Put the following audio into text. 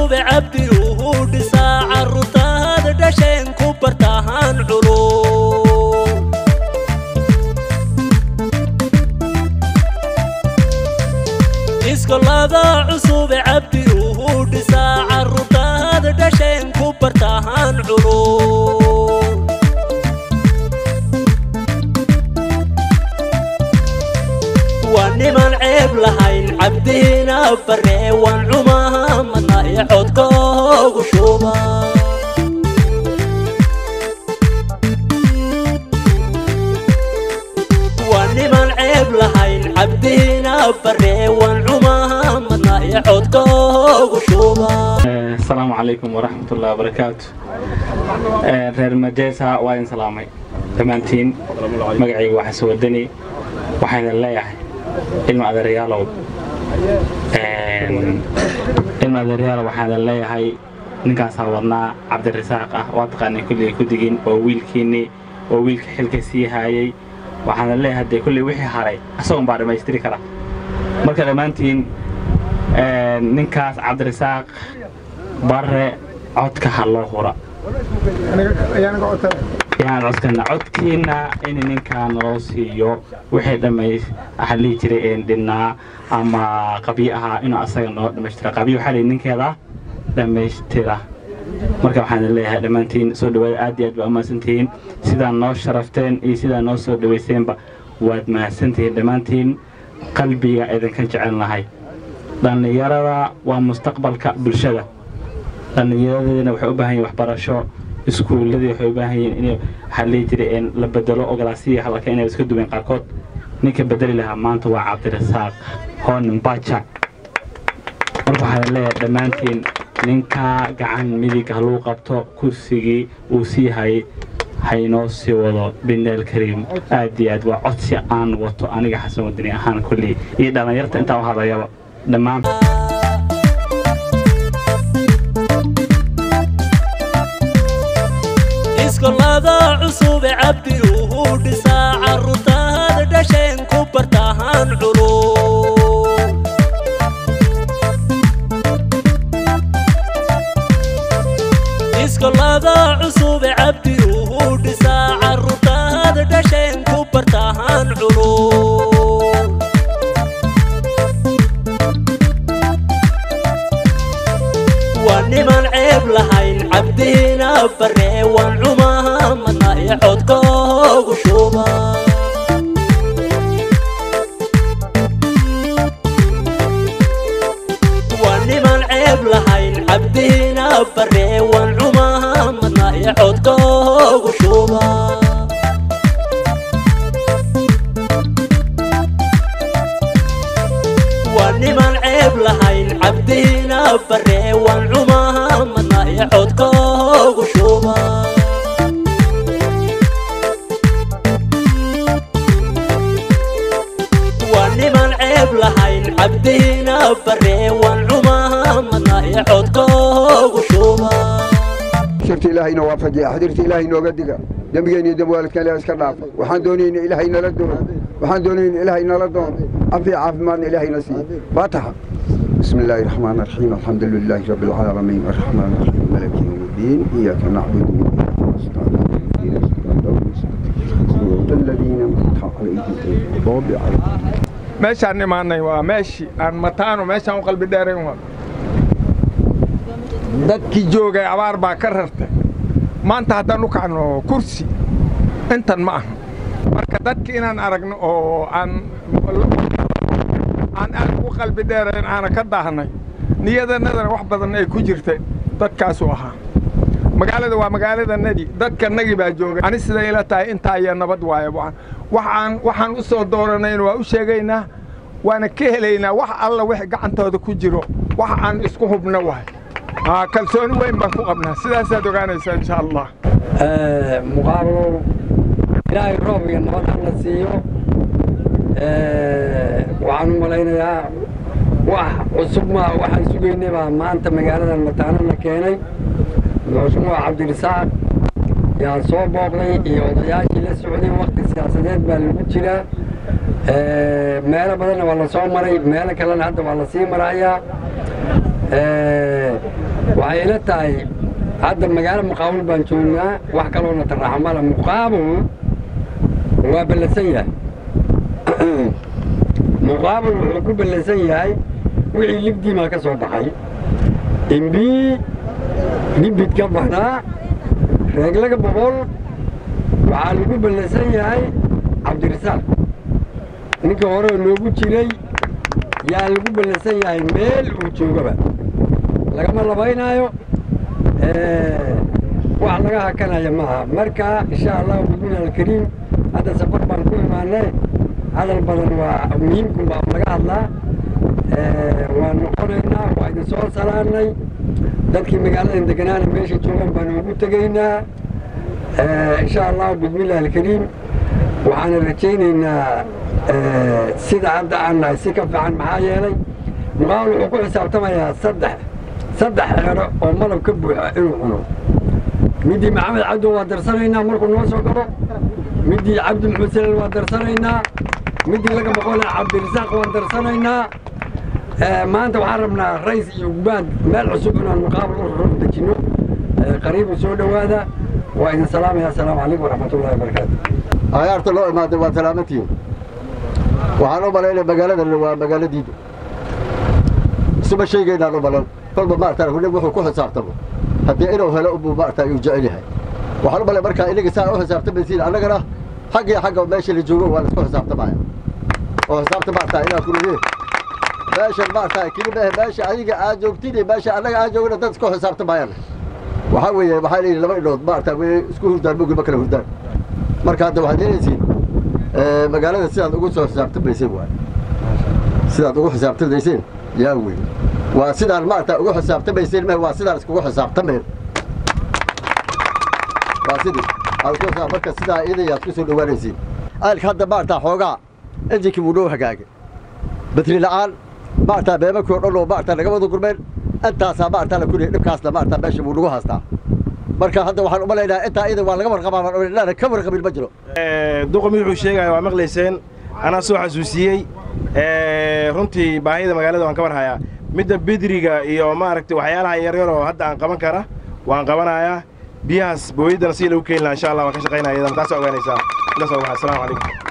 cusube cabdi uu dhisaa carruurtaada dhasheen ku bartahaan culum iskoolada cusube cabdi uu dhisaa carruurtaada dhasheen ku bartahaan culum waa niman ceeb lahayn cabdiina baree waan cumaha madna ee codkoogu shuba waa niman ceeb lahayn cabdiina baree waan cumaha madna ee codkoogu shuba asalaamu calaykum waraxmatullahi wabarakaatu reer majeesa waa idin salaamay dhammaantiin magacayga waa xasan wadani waxaan idin leeyahay ilma adeeryaalow ilma adeeryaalow waxaan idin leeyahay ninkaasaa wadnaa cabdirasaaq ah waa taqaanay kulligay ku digin oo wiilkiinnii oo wiilka xilka sii haayay waxaan idin leeyahay dee kulley wixii haray asagoon baa dhammaystiri kara marka dhammaantiin ninkaas cabdirasaaq barre codka ha loo hura yaan codkana codkiina in ninkaa naloo siiyo wixii dhammays waxaa lihi jiray een dhinnaa ama qabyo ahaa inuu asaga noo dhammaystira qabyo waxaa lihi ninkeeda dhammaystira marka waxaan idin leeyahay dhammaantiin soo dhawaada aad iyo aad baa umahadsantihiin sidaa noo sharafteen iyo sidaa noo soo dhawayseenba waad mahadsantihiin dhammaantiin qalbiga idinka jecelnahay dhallinyarada waa mustaqbalka bulshada dhallinyaradeedana waxay u baahan yihin waxbarasho iskuulladii waxay u baahan yihiin in waxaa lihi jiray in la bedelo ogolaasiya halka inay iska duween qaarkood ninka bedeli lahaa maanta waa cabdirasaaq hoonin baja marka waxaan leeyahay dhammaantiin ninkaa gacan midig haluu qabto kursigii uu sii hayay haynoo sii wado bineel kariim aad iyo aad waa codsi aan wato aniga xasan wadani ahaan kullii iyo dhallinyarta intaa u hadlayaba dhammaan iskoolada cusube cabdi uu dhisaa carruurtaada dhasheen ku bartahaan culum iskoolada cusube cabdi uu dhisaa carruurtaada dhasheen ku bartahaan culum waa niman ceeb lahayn cabdiina baree waan cumaha madna ee codkoogu shuba waa niman ceeb lahayn cabdiina baree waan cumaha madna ee codkoogu shuba waa niman ceeb lahayn cabdiina baree waan cumaha madna ee codkoogu shuba waa niman ceeb lahayn cabdiina baree waan cumaha madna ee codkoogu shuba shirta ilaahayna waafajiya xadirta ilaahay nooga diga dembigeena iyo dembwaalidkan ilahay iska dhaafa waxaan doonayna ilaahay nala doono waxaan doonayna ilaahay nala doono cafiya caafimaadna ilaahayna siiye faataxa بسم الله الرحمن الرحيم الحمد لله رب العالمين الرحمن الرحيم مالك يوم الدين إياك نعبد وإياك نستعين اهدنا الصراط المستقيم صراط الذين أنعمت عليهم غير المغضوب عليهم meeshaan imaanay waa meeshii aan mataano meeshaan u qalbi dheerayn waa dadkii joogay abaar baa ka rartay maanta haddaan u kacno kursi intan ma aha marka dadki inaan aragno oo aan aan aad ugu qalbi dheerayn aana ka daahnay niyadanadana wax badan ay ku jirtay dadkaasuu ahaa magaalada waa magaaladanadii dadkanagii baa joogay ani siday ila tahay intaa ayaa nabad waaye waxaan waxaan u soo dooranayna waa u sheegaynaa waana ka helaynaa wax alla wix gacantooda ku jiro wax aan isku hubno waay kalsooni weyn baan ku qabnaa sidaasaad ogaanaysaa insha allah muqaabalow ilaahay roob iyo nabad halla siiyo waxaan u malaynayaa wax cusub ma waxaan sugaynay baa maanta magaaladan mataano la keenay madaxweynuhu cabdirisaaq yaa soo booqday iyo odayaashii la socday wakti siyaasadeed baa lagu jiraa meelo badanna waa la soo maray meelo kalena hadda waa la sii marayaa waxay ila tahay hadda magaalo muqaabul baan joognaa wax kaloona taraaxa mala muqaabul waa ballansan yahay muqaabul wuxuu ku ballansan yahay wixii libdiimaa ka soo baxay imbii libid ka baxnaa reeglaga boqol waxaa lagu ballansan yahay cabdirasaaq ninka hore loogu jiray yaa lagu ballansan yahay meel uu joogaba lagama labaynaayo wax laga hakanaya maaha marka insha allahu bidmilah alkariim hadda safar baan ku imaanay hadal badan waa muhiimkun baa laga hadlaa waan noqonaynaa waa idin soo salaanay dadkii magaaladan deganaana meesha joogan baan ugu tegaynaa insha allahu bidmillahi alkariim waxaana rajaynaynaa sida hadda aan nahay si ka fiican maxaa yeelay muqaawal wuxuu ku xisaabtamayaa saddex saddex xeero oo malab ka buuxa inuu cuno midii maxamed cabdo waa darsanaynaa markuu noo soo galo midii cabdi maxamed salal waa darsanaynaa midii laga boqole cabdirasaaq waan darsanaynaa maanta waxaan rabnaa rays iyo gubaad meel cusub inaan muqaabal u raro dejinno qariibu soo dhowaada waa idin salaamaya assalaamu calaykum waraxmatullahi wabarakaatu ayaarta loo imaaday waa salaamatihiin waxaan u malaynaya magaaladan waa magaaladiidu isuma sheegaynaan u malan kolba maarata nin wuxuu ku xisaabtamo haddii inuu helo ubuu maarata uu jecel yahay waxaan u malay markaa inaga saa u xisaabtamaysiin annagana xag iyo xagga meesha la joogo waa laisku xisaabtamaya oo xisaabta maarata inaa ku lehe meeshan maarata kelima ah meesha adiga aad joogtid iyo meesha annaga aan joogna dad isku xisaabtamayaan waxaa weeye waxaa leeyihi laba indhood maarata way isku hurdaan mogil ma kala hurdaan marka hadda waxaad yeelaysiin magaalada sidaad ugu soo xisaabtamayseen waay sidaad ugu xisaabtamayseen yaa wey waa sidaan maarata ugu xisaabtamayseen meh waa sidaan iskugu xisaabtameen waa sidii aad ku xisaab marka sidaa idayaad ku soo dhowaanaysiin aalka hadda maarata xoogaa injinkii wuu noo hagaagay batri la'aan maarata beemakii o dhan oo maarata naga wada gurmeen intaasaa maarata la kuliyay dhibkaasna maarata meesha wuu nagu haastaa marka hadda waxaan u malaynayaa intaa ida waa laga warqabaa baan ka warqabin ma jiro duqomi wuxuu sheegaya waa maqlayseen anaa soo xasuusiyey runtii baahida magaalada waan ka warhayaa midda bidriga iyo maaragtay waxyaalaha yaryar oo hadda aan qaban kara waan qabanayaa biyahaas booyaddana si lagu keeni lahaa insha allah waan ka shaqaynaya iyadana taasaa ogaanaysaa intaas waa waxaa assalaamu calaykum